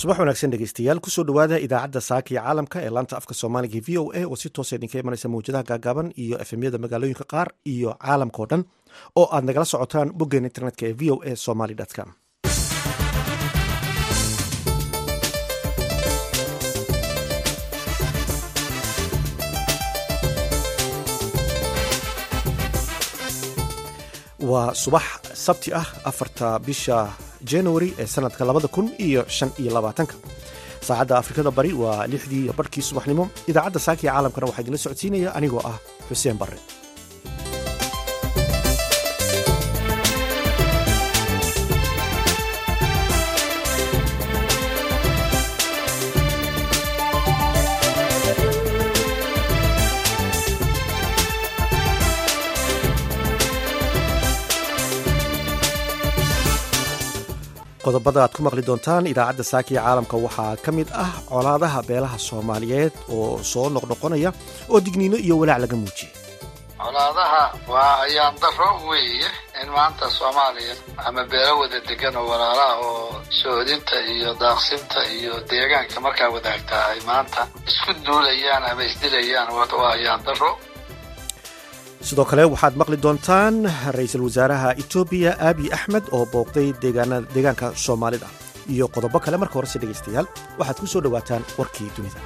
subax wanaagsan dhegeystayaal kusoo dhowaada idaacadda saaka iyo caalamka ee laanta afka soomaaliga v o a oo si toosa idinka imanaysa mawjadaha gaagaaban iyo efemyada magaalooyinka qaar iyo caalamka oo dhan oo aad nagala socotaan boggeen internetka ee v o a somaly com waa subax sabti ah afarta bisha january ee sanadka labada kun iyo shan iyo labaatanka saacadda afrikada bari waa lixdii iyo barhkii subaxnimo idaacadda saakiya caalamkana waxaa idinla socodsiinaya anigoo ah xuseen barre qodobada aad ku maqli doontaan idaacadda saakiya caalamka waxaa ka mid ah colaadaha beelaha soomaaliyeed oo soo noqnoqonaya oo digniino iyo walaac laga muujiyey colaadaha waa ayaan daro weeye in maanta soomaaliya ama beelo wada degan oo walaalaha oo soodinta iyo daaqsinta iyo deegaanka markaa wadaagtaa ay maanta isku duulayaan ama isdilayaan waa ayaan daro sidoo kale waxaad maqli doontaan ra-iisul wasaaraha etoobiya aabiy axmed oo booqday deegaanka soomaalida iyo qodobo kale marka horese dhegaystayaal waxaad ku soo dhowaataan warkii dunida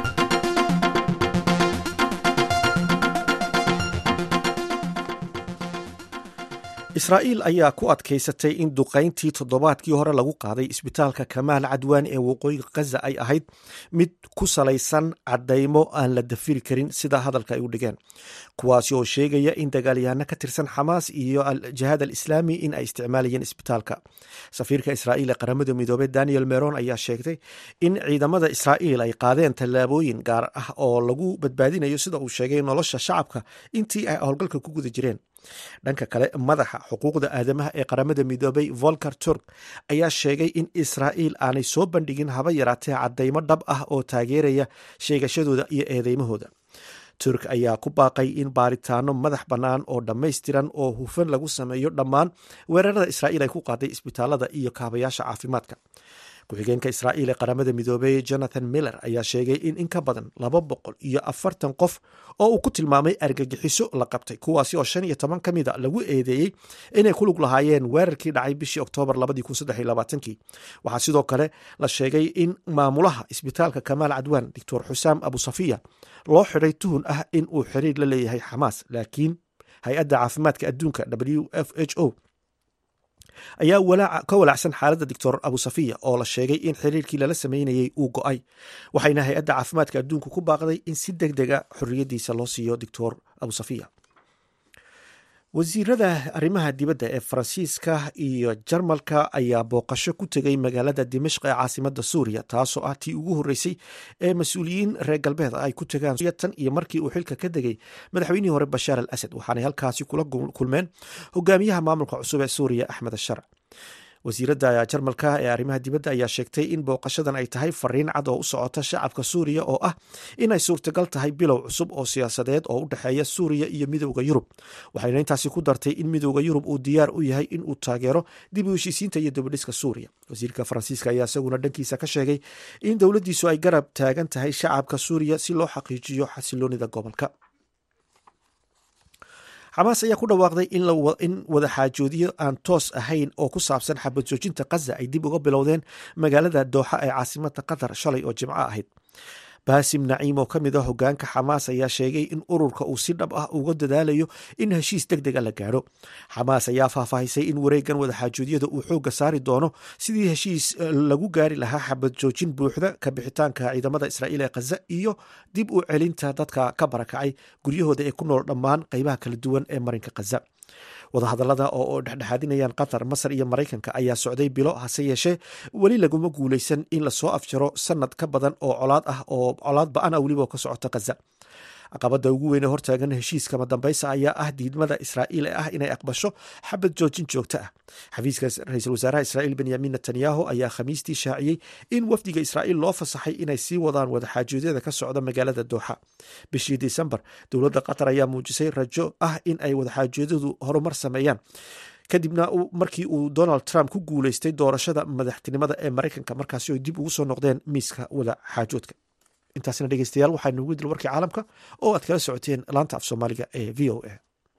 israa'iil ayaa ku adkaysatay in duqayntii toddobaadkii hore lagu qaaday isbitaalka kamaal cadwaan ee waqooyiga khaza ay ahayd mid ku salaysan caddaymo aan la dafiri karin sida hadalka ay u dhigeen kuwaasi oo sheegaya in dagaalyahanno ka tirsan xamaas iyo aljihaad al islaami in ay isticmaalayeen isbitaalka safiirka israa'iil ee qaramada midoobey daniel meron ayaa sheegtay in ciidamada israa'iil ay qaadeen tallaabooyin gaar ah oo lagu badbaadinayo sida uu sheegay nolosha shacabka intii ay howlgalka ku guda jireen dhanka kale madaxa xuquuqda aadamaha ee qaramada midoobay volker turk ayaa sheegay in israa'iil aanay soo bandhigin haba yaraatee caddaymo dhab ah oo taageeraya sheegashadooda iyo eedeymahooda turk ayaa ku baaqay in baaritaano madax bannaan oo dhammaystiran oo hufan lagu sameeyo dhammaan weerarada israa'iil ay ku qaaday isbitaalada iyo kaabayaasha caafimaadka ku-xigeenka israa'iil ee qaramada midoobey jonathan miller ayaa sheegay in in ka badan laba boqol iyo afartan qof oo uu ku tilmaamay argagixiso la qabtay kuwaasi oo shan iyo toban ka mida lagu eedeeyey inay ku lug lahaayeen weerarkii dhacay bishii oktoobar labadii waxaa sidoo kale la sheegay in maamulaha isbitaalka kamaal cadwaan doctor xusaam abu safiya loo xidhay tuhun ah in uu xiriir la leeyahay xamaas laakiin hay-adda caafimaadka adduunka w f h o ayaa ka walaacsan xaaladda doctor abu safiya oo la sheegay in xiriirkii lala sameynayey uu go-ay waxayna hay-adda caafimaadka adduunka ku baaqday in si deg dega xorriyaddiisa loo siiyo doctor abu safiya wasiirada arrimaha dibadda ee faransiiska iyo jarmalka ayaa booqasho ku tegay magaalada dimashq ee caasimada suuriya taasoo ah tii ugu horreysay ee mas-uuliyiin reer galbeed ay ku tegaan tan iyo markii uu xilka ka degay madaxweynihii hore bashaar al asad waxaanay halkaasi kula kulmeen hogaamiyaha maamulka cusub ee suuriya axmed asharc wasiiradda jarmalka ee arrimaha dibadda ayaa sheegtay in booqashadan ay tahay fariin cad oo u socota shacabka suuriya oo ah inay suurtagal tahay bilow cusub oo siyaasadeed oo u dhexeeya suuriya iyo midowda yurub waxayna intaasi ku dartay in midowda yurub uu diyaar u yahay in uu taageero dib u heshiisiinta iyo dabadhiska suuriya wasiirka faransiiska ayaa isaguna dhankiisa ka sheegay in dowladdiisu ay garab taagan tahay shacabka suuriya si loo xaqiijiyo xasiloonida gobolka xamaas ayaa ku dhawaaqday in wadaxaajoodiyo aan toos ahayn oo ku saabsan xabad joojinta khaza ay dib uga bilowdeen magaalada dooxa ee caasimada qatar shalay oo jimco ahayd baasim naciim oo ka mid a hogaanka xamaas ayaa sheegay in ururka uu si dhab ah uga dadaalayo in heshiis deg dega la gaadho xamaas ayaa faahfaahisay in wareegan wadaxaajoodiyada uu xoogga saari doono sidii heshiis lagu gaari lahaa xabad joojin buuxda ka bixitaanka ciidamada israa'iil ee khaza iyo dib u celinta dadka ka barakacay guryahooda ee ku nool dhammaan qeybaha kala duwan ee marinka khaza wadahadallada oo dhexdhexaadinayaan qatar masar iyo maraykanka ayaa socday bilo hase yeeshee weli laguma guuleysan in lasoo afjaro sanad ka badan oo colaad ah oo colaad ba-an ah weliba ka socota khaza caqabada ugu weyn ee hortaagan heshiiskama dambaysa ayaa ah diidmada israa'iil ee ah inay aqbasho xabad joojin joogto ah xafiiska ra-iisul wasaaraha israa'iil benyamin netanyahu ayaa khamiistii shaaciyey in wafdiga israa'iil loo fasaxay inay sii wadaan wadaxaajoodyada ka socda magaalada dooxa bishii disembar dowladda qatar ayaa muujisay rajo ah in ay wadaxaajoodyadu horumar sameeyaan kadibna markii uu donald trump ku guuleystay doorashada madaxtinimada ee maraykanka markaasi oo dib ugu soo noqdeen miiska wada xaajoodka intaasna dhegeystayaal waxaa noogu dil warkii caalamka oo aad kala socoteen laanta af soomaaliga ee v o a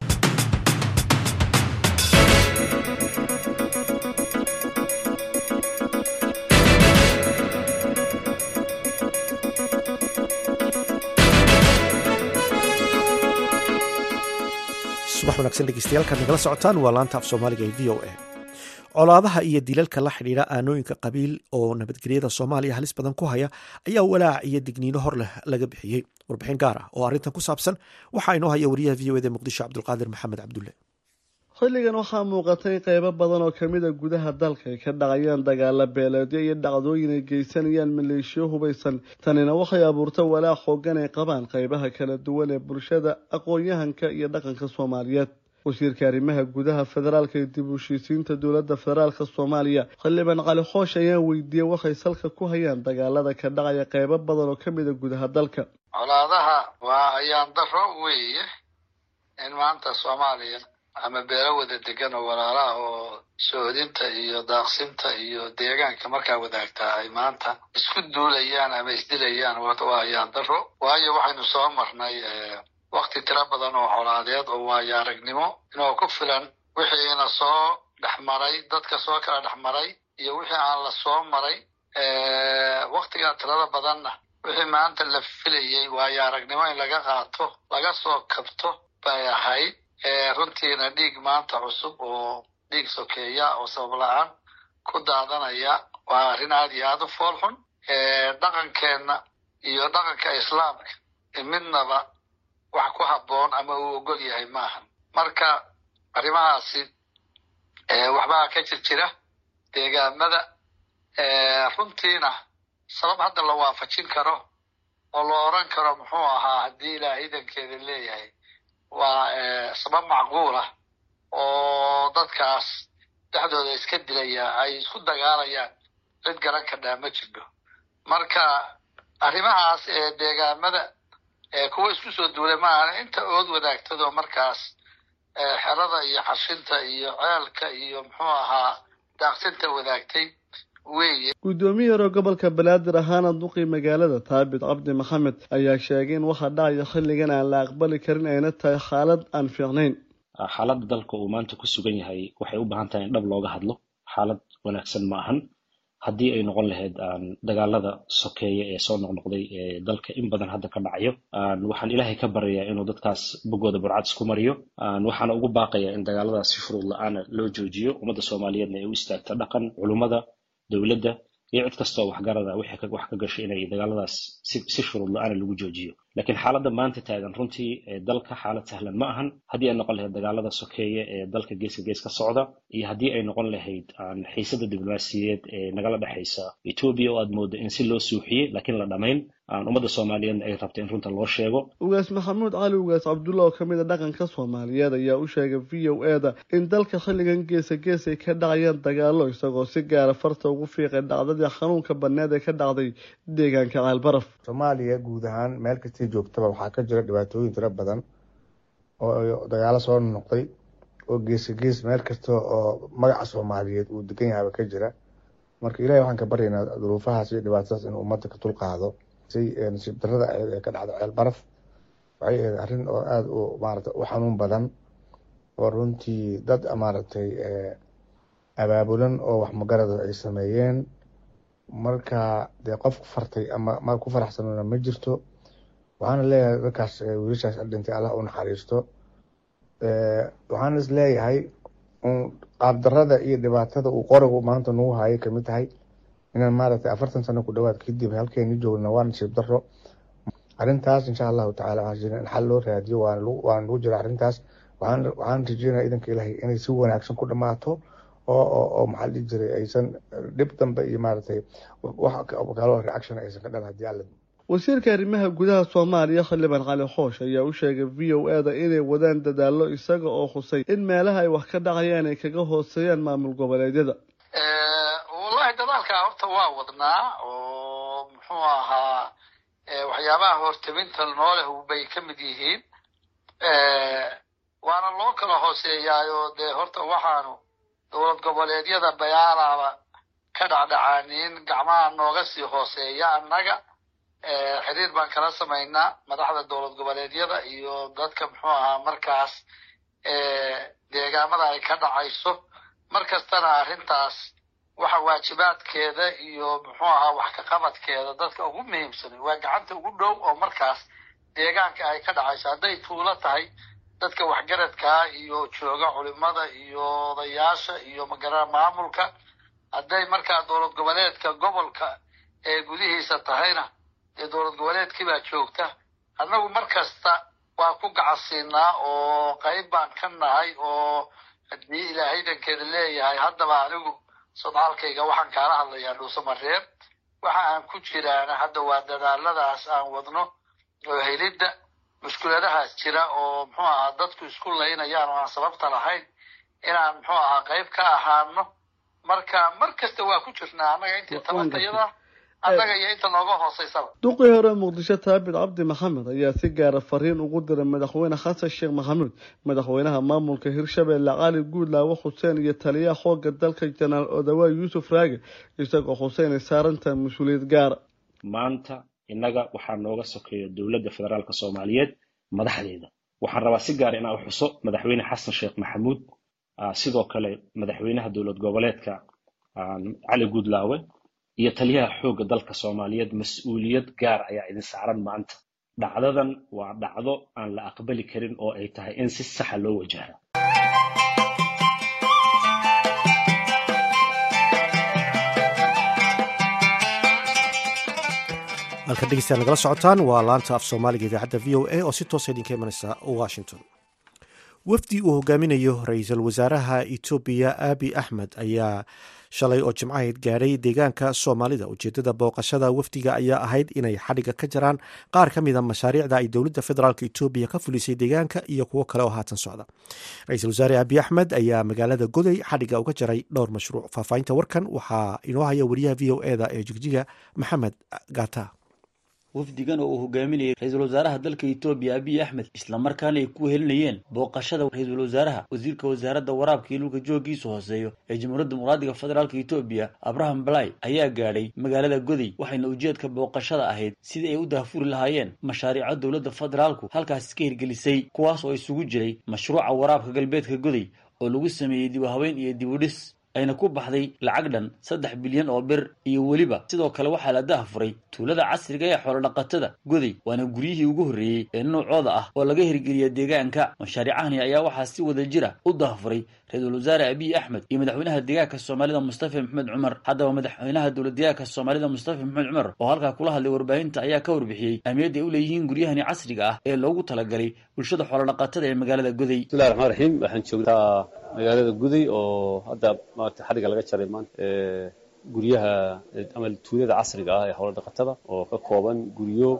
subax wanaagsan dhegeystayaal nagala socotaan waa laanta af soomaaliga ee v o a colaadaha iyo dilalka la xidhiidha aanooyinka qabiil oo nabadgelyada soomaaliya halis badan ku haya ayaa walaac iyo digniino hor leh laga bixiyey warbixin gaar ah oo arrintan ku saabsan waxaa inoo haya wariyaha v o eda muqdisho cabdulqaadir maxamed cabdulle xilligan waxaa muuqatay qeybo badan oo kamid a gudaha dalka ay ka dhacayaan dagaala beeleedyo iyo dhacdooyin ay geysanayaan maleeshiyo hubaysan tanina waxay abuurta walaac xoogan ay qabaan qeybaha kala duwan ee bulshada aqoon-yahanka iyo dhaqanka soomaaliyeed wasiirka arrimaha gudaha federaalka ee dib u heshiisiinta dowladda federaalka soomaaliya xildhibaan cali xoosh ayaa weydiiyey waxay salka ku hayaan dagaalada ka dhacaya qeybo badan oo kamid a gudaha dalka colaadaha waa ayaan daro weeye in maanta soomaaliya ama beelo wada degan oo walaalaha oo soodinta iyo daaqsinta iyo deegaanka markaa wadaagtaa ay maanta isku duulayaan ama isdilayaan waa ayaan daro waayo waxaynu soo marnay wakti tiro badan oo colaadeed oo waayo aragnimo inoo ku filan wixiina soo dhexmaray dadka soo kala dhexmaray iyo wixii aan la soo maray waktigaa tirada badanna wixii maanta la filayey waayo aragnimo in laga qaato laga soo kabto bay ahayd runtiina dhiig maanta cusub oo dhiig sokeeya oo sabab la-aan ku daadanaya waa arrin aada iyo aada u fool xun dhaqankeenna iyo dhaqanka islaamka midnaba wax ku habboon ama uu ogol yahay maahan marka arrimahaasi waxbaa ka jir jira deegaamada runtiina sabab hadda la waafajin karo oo la oran karo muxuu ahaa haddii ilaah idankeeda leeyahay waa sabab macquul ah oo dadkaas dhexdooda iska dilaya ay isku dagaalayaan cid garan kadhaa ma jirto marka arrimahaas ee deegaamada kuwa isku soo duulay maahan inta ood wadaagtadoo markaas xerada iyo xashinta iyo ceelka iyo muxuu ahaa daaqsinta wadaagtay weeye guddoomiye hore gobolka banaadir ahaana duqii magaalada taabit cabdi maxamed ayaa sheegay in waxa dhacaya xilligan aan la aqbali karin ayna tahay xaalad aan fiicnayn xaaladda dalka uu maanta ku sugan yahay waxay u baahan tahay in dhab looga hadlo xaalad wanaagsan ma ahan haddii ay noqon lahayd dagaalada sokeeya ee soo noqnoqday ee dalka in badan hadda ka dhacayo waxaan ilaahay ka baryayaa inuu dadkaas bogooda burcad isku mariyo waxaana ugu baaqaya in dagaaladaas si shuruud la-aana loo joojiyo ummadda soomaaliyeedna ay u istaagto dhaqan culummada dowladda iyo cid kastoo waxgarada wax ka gashay inay dagaaladaas si shuruud la-aana lagu joojiyo laakiin xaaladda maanta taagan runtii dalka xaalad sahlan ma ahan haddii ay noqon lahayd dagaalada sokeeye ee dalka geeska gees ka socda iyo haddii ay noqon lahayd xiisada diblomaasiyadeed ee nagala dhexaysa etoobiya oo aad moodo in si loo suuxiyey laakiin la dhamayn ummadda soomaaliyeedna ay rabta in runta loo sheego ugaas maxamuud cali ugaas cabdulla oo kamid a dhaqanka soomaaliyeed ayaa u sheegay v o e da in dalka xilligan geesa gees ay ka dhacayaan dagaalo isagoo si gaara farta ugu fiiqay dhacdadii xanuunka baneed ee ka dhacday deegaanka caalbaraf soomaaliya guud ahaan meel kastay joogtaba waxaa ka jira dhibaatooyin tiro badan oo dagaalo soo noqday oo geesa gees meel kasta oo magaca soomaaliyeed uu degan yahaba ka jira marka ilahay waxaan ka baryaynaa duruufahaas iyo dhibaatadaas inuu ummadda ka dulqaado si nasiib darada aheed ee ka dhacda ceel baraf waxay ahayd arrin oo aada u maarata u xanuun badan oo runtii dad maaragtay abaabulan oo wax magarada ay sameeyeen marka dee qof ku fartay ama ma ku faraxsanona ma jirto waxaana leeyahay dadkaas wiilashaas dhintay allah u naxariisto waxaana is leeyahay qaabdarada iyo dhibaatada uu qorigu maanta nagu hayay kamid tahay inaan maaragtay afartan sano ku dhawaad kadib halkeeni joogna waa nasiib daro arrintaas insha allahu tacala waxaan rajeyna in xal loo raadiyo waana lagu jira arrintaas waxaan waxaan rajeynaya idanka ilaahay inay si wanaagsan ku dhamaato oo oo oo maxaa la dhihi jiray aysan dhib dambe iyo maaragtay wax kaloo reaction aysan ka dhan haddii alla wasiirka arrimaha gudaha soomaaliya xildhibaan cali xoosh ayaa u sheegay v o e da inay wadaan dadaallo isaga oo khusay in meelaha ay wax ka dhacayaan ay kaga hooseeyaan maamul goboleedyada wallahi dadaalkaa horta waa wadnaa oo muxuu ahaa waxyaabaha hortaminta nooleh bay ka mid yihiin waana loo kala hooseeyaayo dee horta waxaanu dowlad goboleedyada bayaalaaba ka dhacdhacaaniin gacmaha nooga sii hooseeya annaga xiriir baan kala samaynaa madaxda dowlad goboleedyada iyo dadka muxuu ahaa markaas deegaamada ay ka dhacayso mar kastana arrintaas waxa waajibaadkeeda iyo muxuu ahaa wax ka qabadkeeda dadka ugu muhiimsan waa gacanta ugu dhow oo markaas deegaanka ay ka dhacayso hadday tuulo tahay dadka waxgaradkaa iyo jooga culimada iyo odayaasha iyo magara maamulka hadday markaa dowlad goboleedka gobolka ee gudihiisa tahayna dee dowlad goboleedkii baa joogta annagu mar kasta waa ku gacansiinaa oo qayb baan ka nahay oo haddii ilaahay dankeeda leeyahay haddaba anigu sodcaalkayga waxaan kaala hadlayaa dhuusamareeb waxa aan ku jiraana hadda waa dadaaladaas aan wadno oo helidda mushkuladahaas jira oo muxuu ahaa dadku isku laynayaan oo aan sababta lahayn inaan muxuu ahaa qayb ka ahaano marka mar kasta waa ku jirnaa annaga intii tabartayada annaga iyo inta nooga hooseysaba duqii hore muqdisho taabit cabdi maxamed ayaa si gaara fariin ugu diray madaxweyne xasan sheekh maxamuud madaxweynaha maamulka hirshabeelle cali guudlaawo xuseen iyo taliyaha xooga dalka janaal odawaa yuusuf raage isagoo xuseen ay saarantahay mas-uuliyad gaara maanta innaga waxaa nooga sokeeya dowladda federaalka soomaaliyeed madaxdeeda waxaan rabaa si gaar inaan u xuso madaxweyne xasan sheekh maxamuud sidoo kale madaxweynaha dowlad goboleedka cali guudlaawe iyo taliyaha xoogga dalka soomaaliyeed mas-uuliyad gaar ayaa idin saaran maanta dhacdadan waa dhacdo aan la aqbali karin oo ay tahay in si saxa loo wajaha halka dhegeystayaal nagala socotaan waa laanta af soomaaliga idaacadda v o a oo si toosa idinka imanaysa washington wafdi uu hogaaminayo ra-iisul wasaaraha etoobiya abi axmed ayaa shalay oo jimcahayd gaadhay deegaanka soomaalida ujeedada booqashada wafdiga ayaa ahayd inay xadhiga ka jaraan qaar ka mida mashaariicda ay dowladda federaalk etoobiya ka fulisay deegaanka iyo kuwo kale oo haatan socda ra-iisul wasaare abi axmed ayaa magaalada goday xadhiga uga jaray dhowr mashruuc faahfaahinta warkan waxaa inoo haya wariyaha v o eda ee jigjiga maxamed gata wafdigan oo uu hogaaminayay ra-iisul wasaaraha dalka etoobiya abiy axmed islamarkaana ay ku helinayeen booqashada ra-iisul wasaaraha wasiirka wasaaradda waraabka iyo dhulka joogiisa hooseeyo ee jamhuuriyadda dimuqraadiga federaalka etoobiya abraham balay ayaa gaadhay magaalada goday waxayna ujeedka booqashada ahayd sidii ay u daahfuri lahaayeen mashaariico dowladda federaalku halkaasi ka hirgelisay kuwaas oo isugu jiray mashruuca waraabka galbeedka goday oo lagu sameeyey dib u haweyn iyo dib u dhis ayna ku baxday lacag dhan saddex bilyan oo bir iyo weliba sidoo kale waxaa la dahafuray tuulada casriga ee xoolodhaqatada goday waana guryihii ugu horreeyey ee noocooda ah oo laga hirgeliya deegaanka mashaariicahani ayaa waxaa si wada jira u dahafuray ra-iisul wasaare abiy axmed iyo madaxweynaha deegaanka soomaalida mustafa maxamed cumar haddaba madaxweynaha dowlad deegaanka soomaalida mustafa maxamed cumar oo halkaa kula hadlay warbaahinta ayaa ka warbixiyey ahmiyadda ay u leeyihiin guryahani casriga ah ee loogu talagalay bulshada xoolodhaqatada ee magaalada goday bismillahi raxmaan raxiim waxaan joogtaa magaalada guday oo hadda maarata xadhiga laga jaray maanta guryaha ama tuulada casriga ah ee howlo dhaqatada oo ka kooban guryo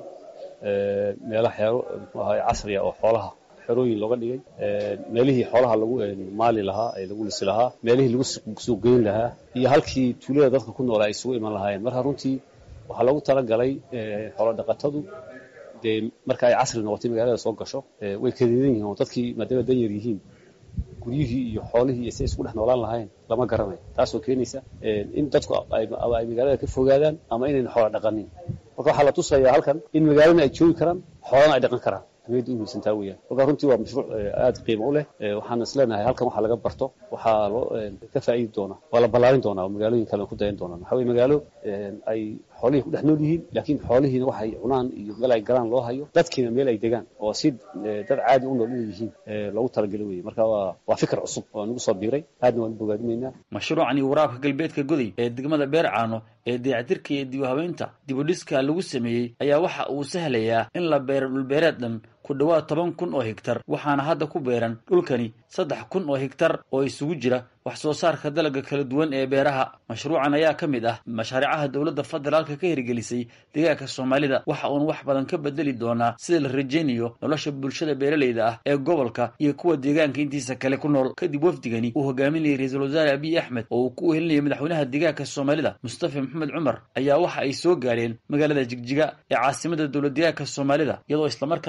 meelo xeero muxuu ahaay casriya oo xoolaha xerooyin looga dhigay meelihii xoolaha lagu maali lahaa ee lagu lisi lahaa meelihii lagu suuq geyn lahaa iyo halkii tuulada dadka ku noolaa ay isugu iman lahaayeen marka runtii waxaa loogu talagalay xoolo dhaqatadu dee marka ay casri noqotay magaalada soo gasho way kadeedan yihiin oo dadkii maadaama dan yar yihiin guryihii iyo xoolihii iyo si isku dhex noolaan lahayn lama garanayo taasoo keenaysa in dadku ay magaalada ka fogaadaan ama inayna xoola dhaqanin marka waxaa la tusayaa halkan in magaalana ay joogi karaan xoolana ay dhaqan karaan ahmiyadda u muhiimsantaa weeyaan marka runtii waa mashruuc aad qiimo u leh waxaan is leenahay halkan waxaa laga barto waxaa loo ka faa'iidi doonaa waa la ballaarin doonaa oo magaalooyin kale ku dayan doonaan waxaa weye magaalo ay xoolihii ku dhex nool yihiin laakiin xoolihiina waxay cunaan iyo meel ay galaan loo hayo dadkiina meel ay degaan oo si dad caadi u nool inay yihiin loogu talagelo weye marka waa waa fikir cusub oo nagu soo biiray aadna waan bogaadimaynaa mashruucani waraabka galbeedka goday ee degmada beer caano ee dayactirka iyo dib u habeynta dib u dhiska lagu sameeyey ayaa waxa uu sahlayaa in la beero dhulbeereed dhan ku dhowaad toban kun oo higtar waxaana hadda ku beeran dhulkani saddex kun oo higtar oo isugu jira wax soo saarka dalagga kala duwan ee beeraha mashruucan ayaa ka mid ah mashaariicaha dowladda federaalka ka hirgelisay deegaanka soomaalida waxa uuna wax badan ka bedeli doonaa sida la rajaynayo nolosha bulshada beeralayda ah ee gobolka iyo kuwa deegaanka intiisa kale ku nool kadib wafdigani uu hogaaminayay ra-iisul wasaare abiy axmed oo uu ku wehelinayay madaxweynaha deegaanka soomaalida mustafa maxamed cumar ayaa waxa ay soo gaadheen magaalada jigjiga ee caasimada dowlad deegaanka soomaalida iyadoo islamarkaana uu ku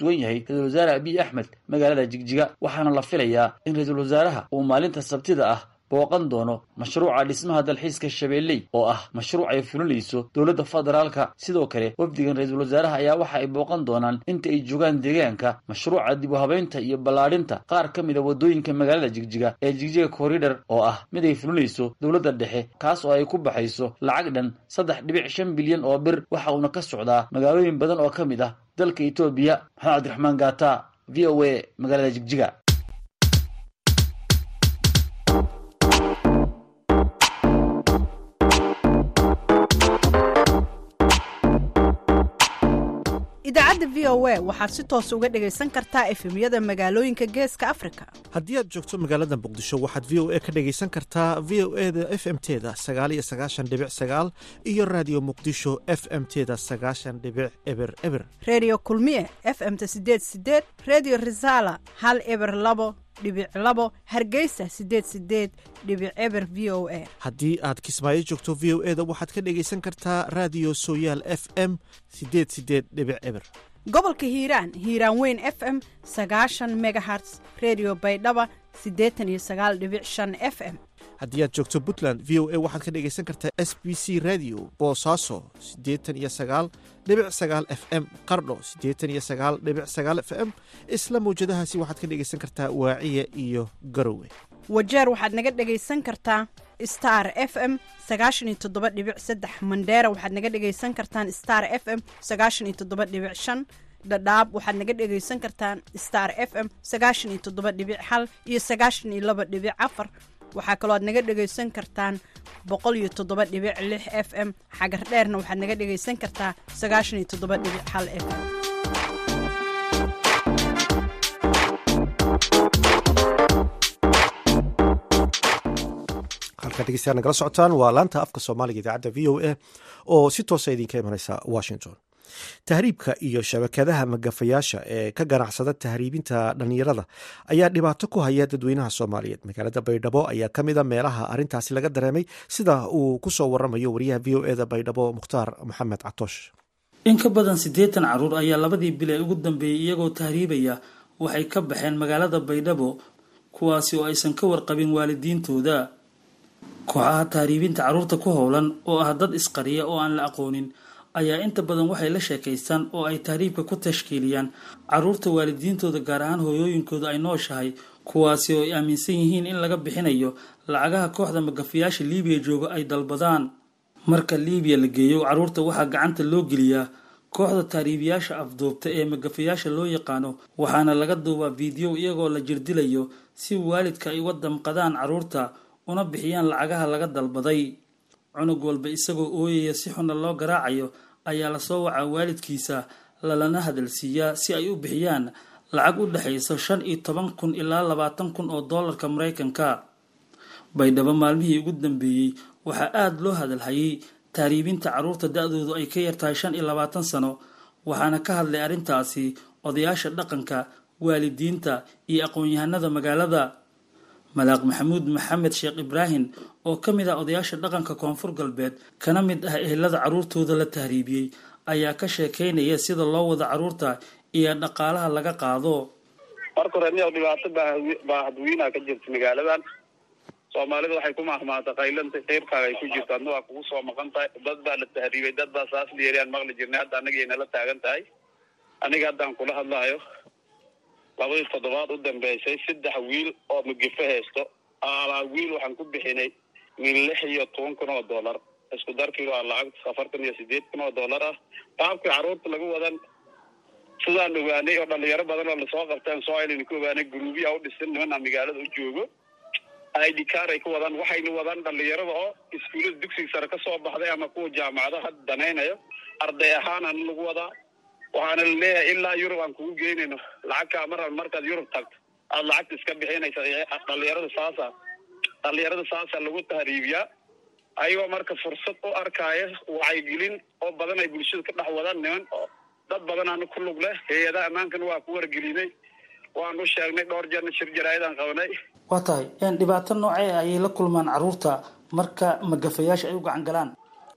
sugan yahay ra-iisul wasaare abiy axmed magaalada jigjiga waxaana la filayaa in ra-iisul wasaaraha uu maalinta sabtida ah booqan doono mashruuca dhismaha dalxiiska shabeelley oo ah mashruuc ay fulinayso dowladda federaalka sidoo kale wafdigan ra-iisul wasaaraha ayaa waxa ay booqan doonaan inta ay joogaan deegaanka mashruuca dib u habeynta iyo ballaadhinta qaar ka mid a waddooyinka magaalada jigjiga ee jigjiga corridor oo ah mid ay fulinayso dowladda dhexe kaas oo ay ku baxayso lacag dhan saddex dhibic shan bilyan oo bir waxa uuna ka socdaa magaalooyin badan oo ka mid ah dalka etoobiya maxamed cabdiraxmaan gaata v o a magaalada jigjiga idaacadda v o a waxaad si toos uga dhegaysan kartaa efemyada magaalooyinka geeska afrika haddii aad joogto magaalada muqdisho waxaad v o a ka dhegaysan kartaa v o e da f m teda sagaal iyo sagaashan dhibic sagaal iyo raadiyo muqdisho f m teda sagaashan dhibic eber eber redio kulmiye f m-ta sideed sideed redio resala hal eber labo dhibic labo hargeysa sideed sideed dhibic eber v o a haddii aad kismaayo joogto v o e da waxaad ka dhegaysan kartaa raadiyo sooyaal f m sideed sideed dhibic eber gobolka hiiraan hiiraan weyn f m sagaashan megaherts redio baydhaba siddeetan iyo sagaal dhibic shan f m haddii aad joogto puntland v o a waxaad ka dhegaysan kartaa s b c radio boosaaso siddeetan iyo sagaal dhibic sagaal f m qardho siddeetan iyo sagaal dhibic sagaal f m isla mawjadahaasi waxaad ka dhegaysan kartaa waaciya iyo garowe wajeer waxaad naga dhegaysan kartaa star f m sagaashan iyo toddoba dhibic saddex mandheera waxaad naga dhegaysan kartaan star f m sagaashan iyo toddoba dhibic shan dhadhaab waxaad naga dhegaysan kartaan star f m sagaashan iyo toddoba dhibic hal iyo sagaashan iyo laba dhibic afar waxaa kaloo aad naga dhegaysan kartaan boqol iyo toddoba dhibic lix f m xagar dheerna waxaad naga dhegaysan kartaa sagaashan iyo toddoba dhibic hal f m halkaad dhegeystayaal nagala socotaan waa laanta afka soomaaliga idaacadda v o a oo si toosa idinka imaneysa washington tahriibka iyo shabakadaha magafayaasha ee ka ganacsada tahriibinta dhallinyarada ayaa dhibaato ku haya dadweynaha soomaaliyeed magaalada baydhabo ayaa ka mid a meelaha arrintaasi laga dareemay sida uu ku soo waramayo wariyaha v o e da baydhabo mukhtaar maxamed catoosh in ka badan siddeetan caruur ayaa labadii bil ee ugu dambeeyey iyagoo tahriibaya waxay ka baxeen magaalada baydhabo kuwaasi oo aysan ka warqabin waalidiintooda kooxaha tahriibinta carruurta ku howlan oo ah dad isqariya oo aan la aqoonin ayaa inta badan waxay la sheekaystaan oo ay tahriibka ku tashkiiliyaan carruurta waalidiintooda gaar ahaan hooyooyinkooda ay nooshahay kuwaasi oo ay aaminsan yihiin in laga bixinayo lacagaha kooxda magafayaasha liibiya jooga ay dalbadaan marka liibiya la geeyo carruurta waxaa gacanta loo geliyaa kooxda tahriibiyaasha afduubta ee magafayaasha loo yaqaano waxaana laga duubaa fiideo iyagoo la jirdilayo si waalidka ay uga damqadaan carruurta una bixiyaan lacagaha laga dalbaday cunug walba isagoo ooyaya si xunna loo garaacayo ayaa lasoo wacaa waalidkiisa lalana hadalsiiyaa si ay u bixiyaan lacag u dhexaysa shan iyo toban kun ilaa labaatan kun oo doolarka maraykanka baydhabo maalmihii ugu dambeeyey waxaa aada loo hadalhayay tahriibinta carruurta da-doodu ay ka yartahay shan iyo labaatan sano waxaana ka hadlay arrintaasi odayaasha dhaqanka waalidiinta iyo aqoon-yahanada magaalada malaaq maxamuud maxamed sheekh ibraahim oo ka mid ah odayaasha dhaqanka koonfur galbeed kana mid ah ehelada carruurtooda la tahriibiyey ayaa ka sheekaynaya sida loo wada carruurta iyo dhaqaalaha laga qaado marka hore niyow dhibaato baahadweynaha ka jirta magaaladan soomaalida waxay ku mahmaata kaylanta qeybkaaga ay ku jirto adna waa kugu soo maqan tahay dad baa la tahriibay dad baa saas dheeriyaan maqli jirnay hadda anagay nala taagan tahay aniga haddaan kula hadlahayo labadii toddobaad u dambeysay saddex wiil oo magife haysto alaa wiil waxaan ku bixinay min lix iyo toban kun oo dollar isku darkii waa lacag afartan iyo sideed kun oo dollar ah qaabkii carruurta lagu wadan sidaan ogaanay oo dhalinyaro badan oo lasoo qabtaan soo aynan ku ogaanay guruubiya u dhisan nimana magaalada u joogo id car ay ku wadaan waxayna wadaan dhalinyarada oo iskuullada dugsiga sare ka soo baxday ama kuwa jaamacadaha danaynayo arday ahaanana lagu wadaa waxaana la leeyahay ilaa yurub aan kugu geynayno lacagkaa mar markaad yurub tagto aada lacagta iska bixinaysa dhalinyarada saasa dhalinyarada saasa lagu tahriibiyaa ayagoo marka fursad u arkaya wacyigelin oo badan ay bulshada ka dhex wadaan niman oo dad badanaana ku lug leh hay-adaha ammaankana waa ku wargelinay waan u sheegnay dhowr jeerna shir jaraa'idaan qabanay waa tahay dhibaato noocee ayay la kulmaan carruurta marka magafayaasha ay u gacan galaan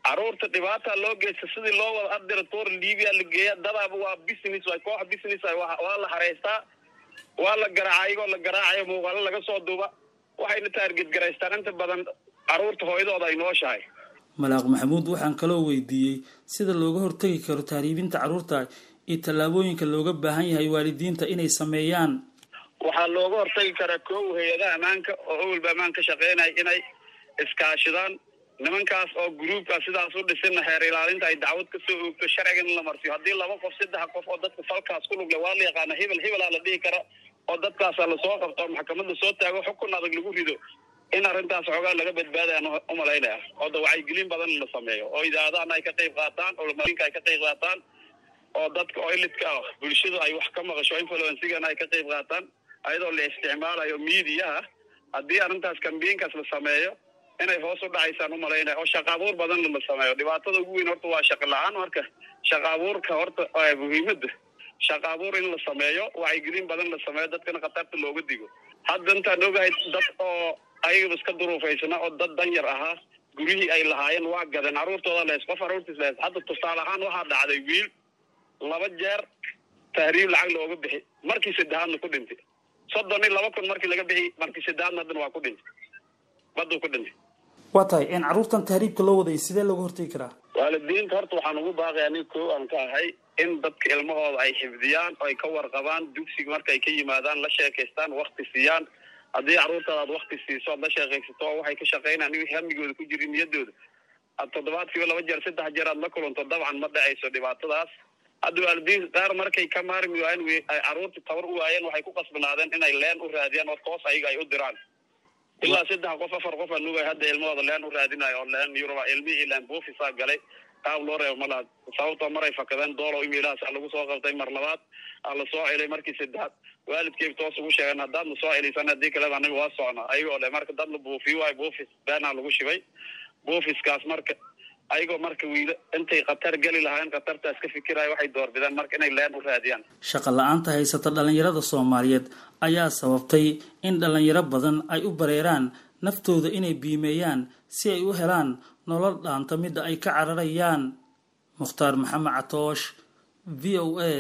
caruurta dhibaata loo geysta sidii loo wada adira toor libiya la geeya dadaaba waa business waay koox business waay waa la hareystaa waa la garaaca ayagoo la garaacayo muuqaalo laga soo duuba waxayna taarget garaystaan inta badan caruurta hooyadooda ay nooshahay malaaq maxamuud waxaan kaloo weydiiyey sida looga hortegi karo tahriibinta carruurta iyo tallaabooyinka looga baahan yahay waalidiinta inay sameeyaan waxaa looga hortagi karaa kow hay-adaha ammaanka oo awalba ammaan ka shaqeynaya inay iskaashidaan nimankaas oo gruubka sidaas u dhisina heer ilaalinta ay dacwad ka soo oogto sharciga in la marsiyo haddii laba qof saddex qof oo dadka falkaas ku lugle waa la yaqaana hebel hebelaa la dhihi kara oo dadkaasa lasoo qabto oo maxkamad lasoo taago xukun adag lagu rido in arrintaas xoogaa laga badbaadayaan umalaynaya oo da wacyigelin badan la sameeyo oo idaacadahan ay ka qayb qaataan oo marinka ay ka qayb qaataan oo dadka oo ilidka ah bulshadu ay wax ka maqasho influensigana ay ka qayb qaataan ayadoo la isticmaalayo miidiyaha haddii arrintaas kambiinkaas la sameeyo inay hoos u dhacaysaan umalaynaya oo shaqa abuur badan la sameeyo dhibaatada ugu weyn horta waa shaqa la-aan marka shaqa abuurka horta muhiimada shaqa abuur in la sameeyo wacyigelin badan la sameeyo dadkana khatarta looga digo hadda intaan ogahay dad oo ayagaba iska duruufaysana oo dad danyar ahaa guryihii ay lahaayeen waa gadeen carruurtooda lees qof carruurtiis lees hadda tusaale ahaan waxaa dhacday wiil laba jeer tahriib lacag looga bixi markii saddexaadna ku dhintay soddon iyo laba kun markii laga bixi markii saddexaadna haddana waa ku dhintay baduu ku dhintay waa tahay in carruurtan tahriibka loo waday sidee looga hortegi karaa waalidiinta horta waxaan ugu baaqaya nin koo aan ka ahay in dadka ilmahooda ay xifdiyaan oo ay ka warqabaan dugsiga marka ay ka yimaadaan la sheekaystaan wakti siiyaan haddii carruurtaada aad wakti siiso aad la sheekaysato oo waxay ka shaqaynaan in hamigooda ku jirin niyadooda aad toddobaadkiiba laba jeer saddex jeer aad la kulanto dabcan ma dhacayso dhibaatadaas hadda waalidiin qaar markay ka maarmi waayeen ay carruurta tabar u waayeen waxay ku qasbanaadeen inay leen u raadiyaan oo toos ayaga ay u diraan ilaa saddex qof afar qof aan nugay hadda ilmahooda leen u raadinayo oo leen yuruba ilmihii ilaan buufisaa galay qaab loo reebo malaha sababtoo maray fakadeen doolo imilahaas a lagu soo qabtay mar labaad aa la soo celay markii saddexaad waalidkeyb toos ugu sheegeen haddaad na soo celisan haddii kaleba anaga waa socnaa ayagoo le marka dad la buufiyo waayo buufis beenaa lagu shibay buufiskaas marka ayagoo marka wiila intay khatar geli lahaayeen khatartaas ka fikiraya waxay doorbideen marka inay leen u raadiyaan shaqa la-aanta haysata dhallinyarada soomaaliyeed ayaa sababtay in dhallinyaro badan ay u bareeraan naftooda inay biimeeyaan si ay u helaan nolol dhaanta midda ay ka cararayaan mukhtaar maxamed catoosh v o a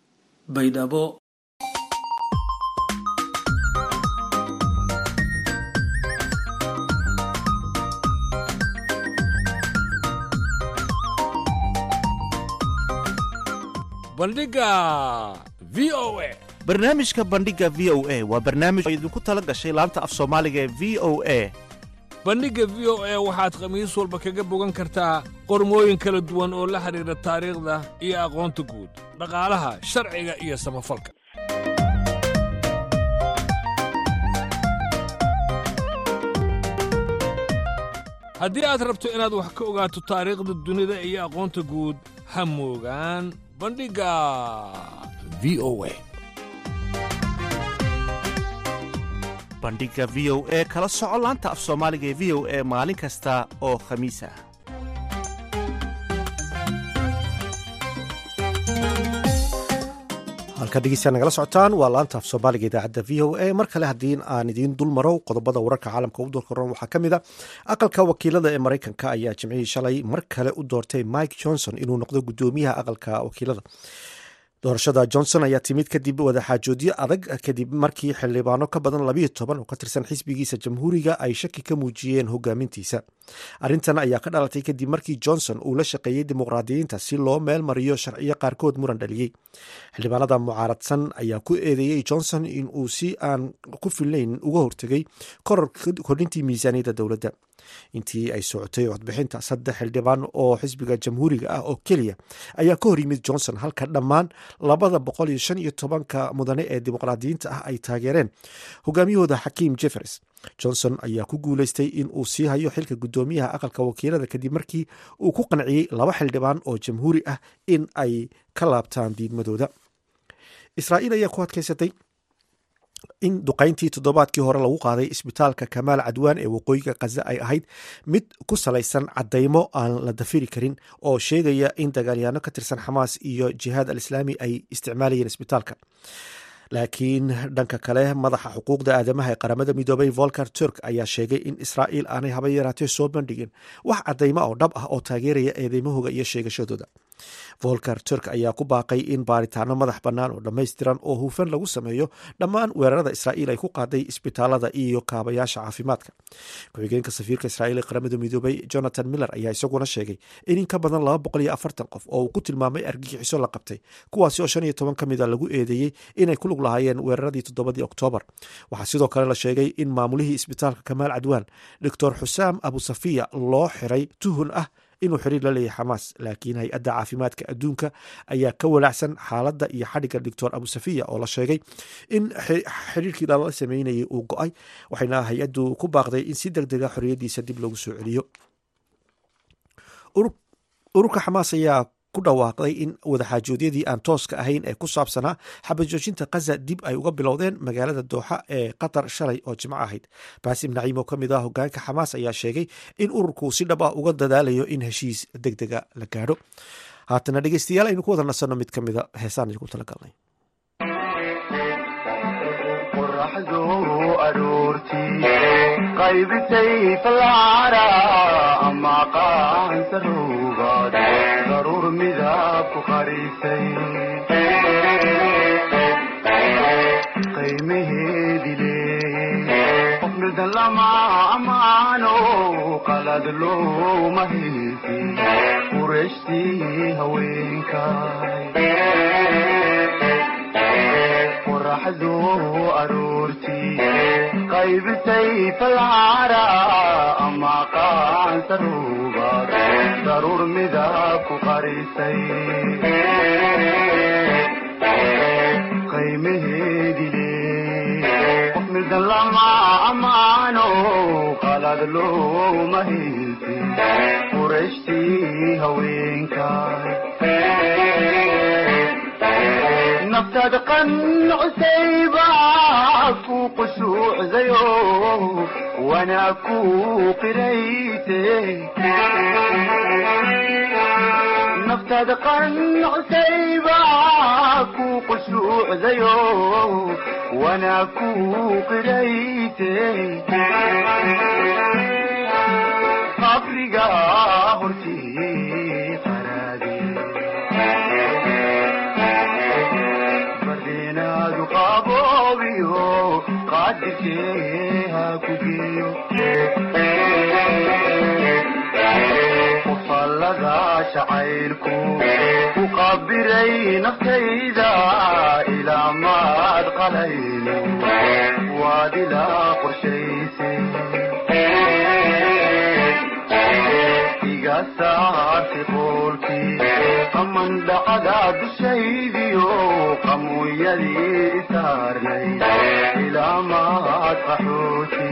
baydhabo bandhiga v o a barnaamijka bandhiga v o a waa barnaamij oo idinku tala gashay laanta af soomaaliga ee v o a bandhigga v o a waxaad khamiis walba kaga bogan kartaa qormooyin kala duwan oo la xidhiidha taariikhda iyo aqoonta guud dhaqaalaha sharciga iyo samafalka haddii aad rabto inaad wax ka ogaato taariikhda dunida iyo aqoonta guud ha moogaan bandhigga v o a bandhiga v o e kala soco laanta af soomaaliga ee v o e maalin kasta oo khamiis ah halka dhegeystayaa nagala socotaan waa laanta af soomaaliga idaacadda v o a mar kale haddii aan idiin dul maro qodobada wararka caalamka u doorkaroon waxaa ka mid a aqalka wakiilada ee maraykanka ayaa jimcihii shalay mar kale u doortay mike johnson inuu noqdo guddoomiyaha aqalka wakiilada doorashada johnson ayaa timid kadib wadaxaajoodyo adag kadib markii xildhibaano ka badan labiyo toban oo ka tirsan xisbigiisa jamhuuriga ay shaki ka muujiyeen hogaamintiisa arrintan ayaa ka dhalatay kadib markii johnson uu la shaqeeyey dimuqraadiyiinta si loo meel mariyo sharciyo qaarkood muran dhaliyey xildhibaanada mucaaradsan ayaa ku eedeeyey johnson in uu si aan ku filnayn uga hortegay koror kordhintii miisaaniyadda dowladda intii ay socotay codbixinta saddex xildhibaan oo xisbiga jamhuuriga ah oo keliya ayaa ka hor yimid johnson halka dhammaan labada boqol iyo shan iyo tobanka mudane ee dimuqraadiyiinta ah ay taageereen hogaamiyahooda xakiim jeffers johnson ayaa ku guuleystay in uu sii hayo xilka guddoomiyaha aqalka wakiilada kadib markii uu ku qanciyey laba xildhibaan oo jamhuuri ah in ay ka laabtaan diidmadooda israa'iil ayaa ku adkaysatay in duqayntii toddobaadkii hore lagu qaaday isbitaalka kamaal cadwaan ee waqooyiga khaza ay ahayd mid ku salaysan caddaymo aan la dafiri karin oo sheegaya in dagaalyaano ka tirsan xamaas iyo jihaad al islaami ay isticmaalayeen isbitaalka laakiin dhanka kale madaxa xuquuqda aadamaha ee qaramada midoobay volker turk ayaa sheegay in israa'iil aanay haba yaraatee soo bandhigin wax caddaymo oo dhab ah oo taageeraya eedeymahooga iyo sheegashadooda volker turk ayaa ku baaqay in baaritaano madax bannaan oo dhammaystiran oo hufan lagu sameeyo dhammaan weerarada israa'iil ay ku qaaday isbitaalada iyo kaabayaasha caafimaadka ku-xigeenka safiirka israa'iil ee qaramada midoobay jonathan miller ayaa isaguna sheegay in in ka badan laba boqol iyo afartan qof oo uu ku tilmaamay argagixiso la qabtay kuwaasi oo shan iyo toban ka mida lagu eedeeyey inay ku lug lahaayeen weeraradii toddobadii oktoobar waxaa sidoo kale la sheegay in maamulihii isbitaalka kamaal cadwaan doctor xusaam abusafiya loo xiray tuhun ah inuu xiriir la leeyahay xamaas laakiin hay-adda caafimaadka adduunka ayaa ka walaacsan xaaladda iyo xadhigga doctor abusafiya oo la sheegay in xiriirkii lala sameynayay uu go-ay waxayna hay-addu ku baaqday in si deg dega xorriyaddiisa dib loogu soo celiyo ururka xamaas ayaa ku dhawaaqday in wadaxaajoodyadii aan tooska ahayn ee ku saabsanaa xabajoojinta kaza dib ay uga bilowdeen magaalada dooxa ee qatar shalay oo jimco ahayd baasim naciim oo ka mid ah hogaanka xamaas ayaa sheegay in ururku si dhab ah uga dadaalayo in heshiis deg dega la gaadho haatana dhegeystayaal aynu ku wada nasanno mid ka mida heesaan idinku talagalnay qaybisay falcara ama qaansarugaad daruur midab ku qarisay qiimaheedi leeyey qof mildan lama amaano qalad looma haysi qurashtii haweenkay qoraxdu aroortii qaybisay falcara ama qaansarugaad daruur midab ku qarisay qiimaheedi leey qof mildan lama amaano qalad looma haysi qurashtii haweenkay naftaad qanucsayba ku qushuucdayo wanaa ku qirayte naftaad qanucsayba ku qushuucdayo wanaa ku qirayte qabriga hortii qaraade bardenaadu qaboobiyo qaadirkee ha ku geeyo qufallada jacaylku ku qabiray naftayda ilaa maad qalayno waad ilaa qorshaysay iga saartay qoolkii qaman dhacda dushaydiyo qamuuyadii isaarnay ilaa maad qaxooti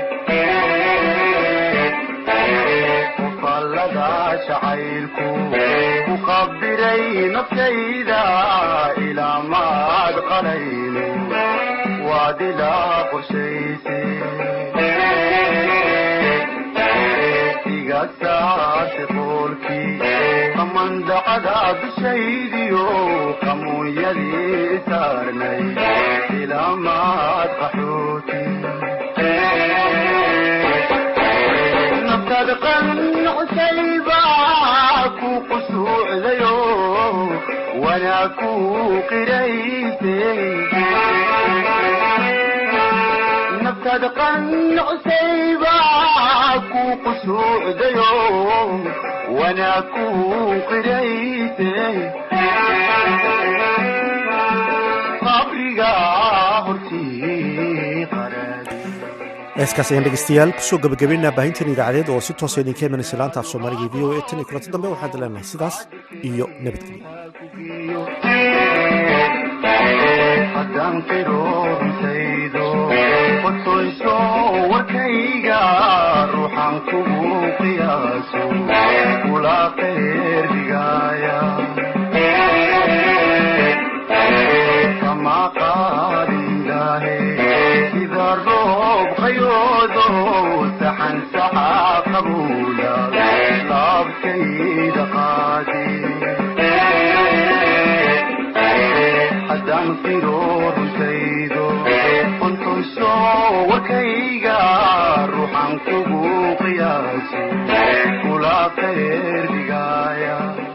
qufallada jacaylku ku qabiray naftayda ilaa maad qalayno waad ilaa qorshaysay iga saartay qoolkii qamandacada dushaydiyo qamuunyadii isaarnay ilaa maad qaxooti naftaad qanucsayba ku qusuucdayo wanaa ku qirayse naftaad qanucsayba ku qusuucdayo wanaa ku qirayse qabriga hortii heeskaas ayaan dhegeystayaal kusoo gabagabaynaa baahintan idaacadeed oo si toosa idinka imanaysa laanta af soomaaliga v o a tan iyo kulanti dambe waxaan leenahay sidaas iyo nabadgelyo haddaan qiroortaydo qodsoyso warkayga ruuxaan kugu qiyaaso kula qeyrdigaaya kama qaadindaahe sida roob qayoodo saxan saxa qabuula laabtayda qaadi haddaan qiro runtaydo qontoyso warkayga ruuxan kugu qiyaasi kula qeer dhigaaya